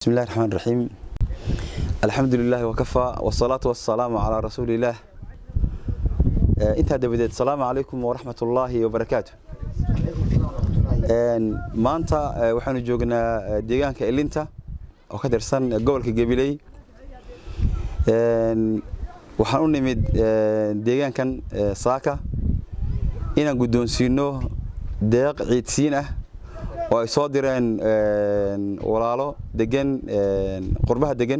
بسم الله الرحمن الرحيم الحمد لله وكفى والصلاة والسلام على رسول الله انت دبدت السلام عليكم ورحمة الله وبركاته maanta waxaanu joognaa deegaanka ilinta oo ka tirsan gobolka gabiley waxaan u nimid deegaankan saaka inaan guddoonsiino deeq ciidsiin ah oo ay soo direen walaalo degan qurbaha degan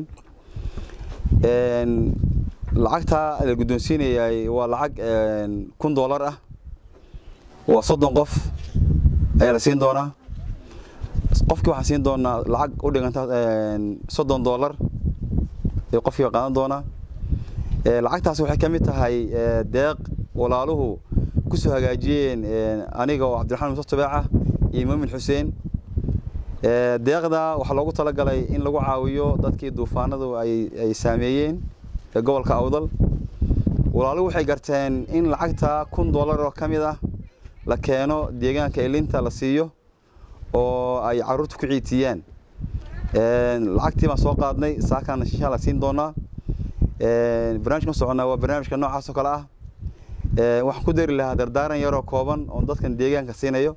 lacagtaa la guddoonsiinayay waa lacag kun doolar ah waa soddon qof ayaa la siin doonaa qofkii waxaan siin doonaa lacag u dhiganta soddon doolar ee qofkii qaadan doonaa lacagtaas waxay ka mid tahay deeq walaaluhu ku soo hagaajiyeen aniga oo cabdiraxmaan muuse tabeeca iyo muumin xuseen deeqda waxaa loogu talagalay in lagu caawiyo dadkii duufaanadu ay saameeyeen ee gobolka awdal walaaluhu waxay garteen in lacagta kun doolar oo ka mid ah la keeno deegaanka ilinta la siiyo oo ay caruurta ku ciitiyaan lacagtii baan soo qaadnay saakaan insha alla siin doonaa barnaamijka ma soconnaa waa barnaamijka noocaas oo kale ah waxaan ku dari lahaa dardaaran yaroo kooban oon dadkan deegaanka siinayo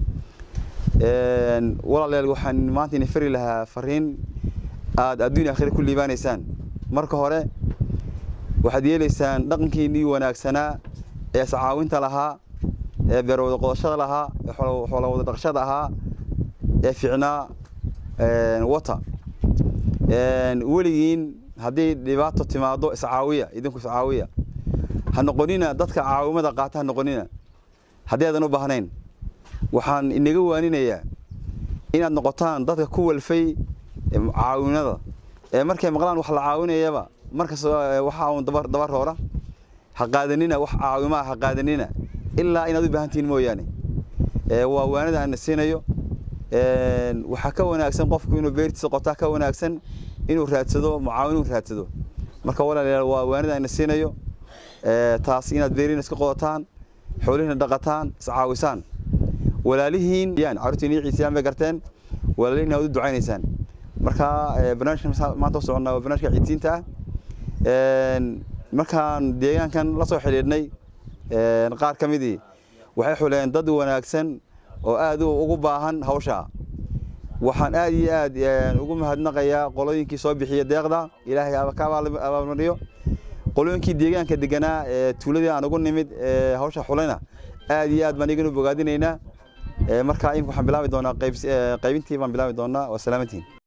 walaalayaal waxaan maanta idin fari lahaa fariin aad adduun akhira ku liibaanaysaan marka hore waxaad yeelaysaan dhaqankiinnii wanaagsanaa ee iscaawinta lahaa ee beerwada qodashada lahaa ee xoola wada dhaqashada ahaa ee fiicnaa wata weligiin haddii dhibaato timaado iscaawiya idinku iscaawiya ha noqonina dadka caawimada qaata ha noqonina haddii aadan u baahnayn waxaan inaga waaninayaa inaad noqotaan dadka ku walfay caawinada ee markay maqlaan wax la caawinayaba markas waxa uun daba roora ha qaadanina wax caawimaa ha qaadanina ilaa inaad u baahantihiin mooyaane waa waanada aan siinayo waxaa ka wanaagsan qofku inuu beertiisa qotaa ka wanaagsan inuu raadsado mucaawin inuu raadsado marka walaalayaal waa waanada aan siinayo taas inaad beerina iska qodataan xoolihina dhaqataan iscaawisaan walaalihiin yaan carruurtiin iyo ciisiyaan bay garteen walaalihiin aad u ducaynaysaan marka barnaamijka maanta u soconnaa waa barnaamijka ciidsiinta ah markaan deegaankan la soo xidhiidhnay qaar ka midii waxay xuleen dad wanaagsan oo aad ugu baahan hawshaa waxaan aad iyo aad ugu mahadnaqayaa qolooyinkii soo bixiya deeqda ilaahay ka abaalmariyo qolooyinkii deegaanka deganaa ee tuuladii aan ugu nimid hawsha xulayna aad iyo aad baan iganu bogaadinaynaa marka imika waxaan bilaabi doonaa qaybintii baan bilaabi doonaa waa salaamantiin